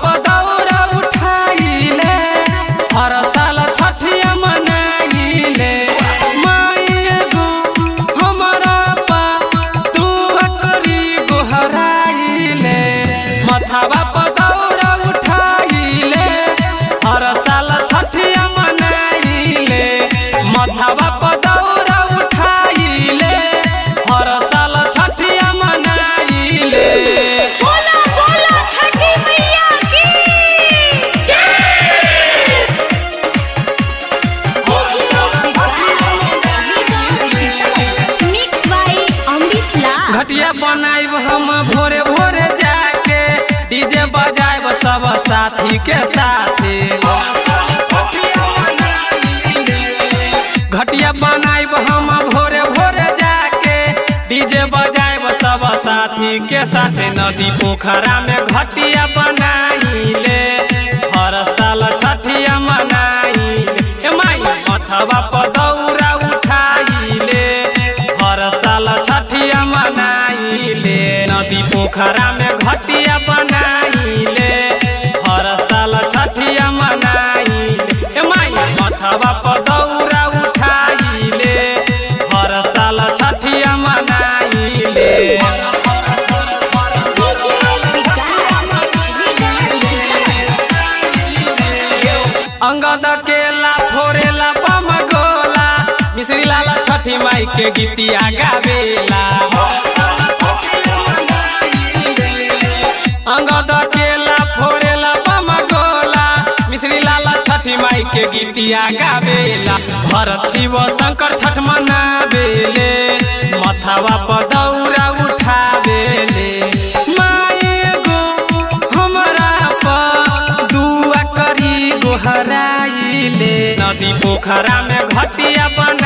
पदौरा उठाइले हर साल छठिया मनाइले माई एगो हमरा पा तू करी गोहराइले मथावा पदौरा उठाइले हर साल छठिया मनाइले मथावा पदौरा उठाइले हर साल छठिया मनाइले बोला बोला छठी मैया की मिक्स बाय अमरीश लाल घटिया बनाइब हम भोरे भोरे जाके डीजे बजाइब सब साथी के साथे घटिया बनाइब हम भोरे भोरे जाके डीजे बजाइब सब साथी के साथे नदी पोखरा में घटिया बनाइले हर साल छठिया मनाइले ए माई अथवा पदौरा उठाइले हर साल छठिया मनाइले नदी पोखरा में घटिया बनाइले हर साल छठिया मनाइले ए माई अथवा पदौरा उठाइले हर साल छठिया मनाइले अंगद केला फोरेला बम गोला मिश्री लाला छठी माई के गीतिया गावेला अंगद केला फोरेला बम गोला मिश्री लाला छठी माई के गीतिया गावेला भरत शिव शंकर छठ मनावेले मथावा पर दौरा उठावेले माई एगो हमरा पर दुआ करी गोहराइले नदी पोखरा में घटिया बन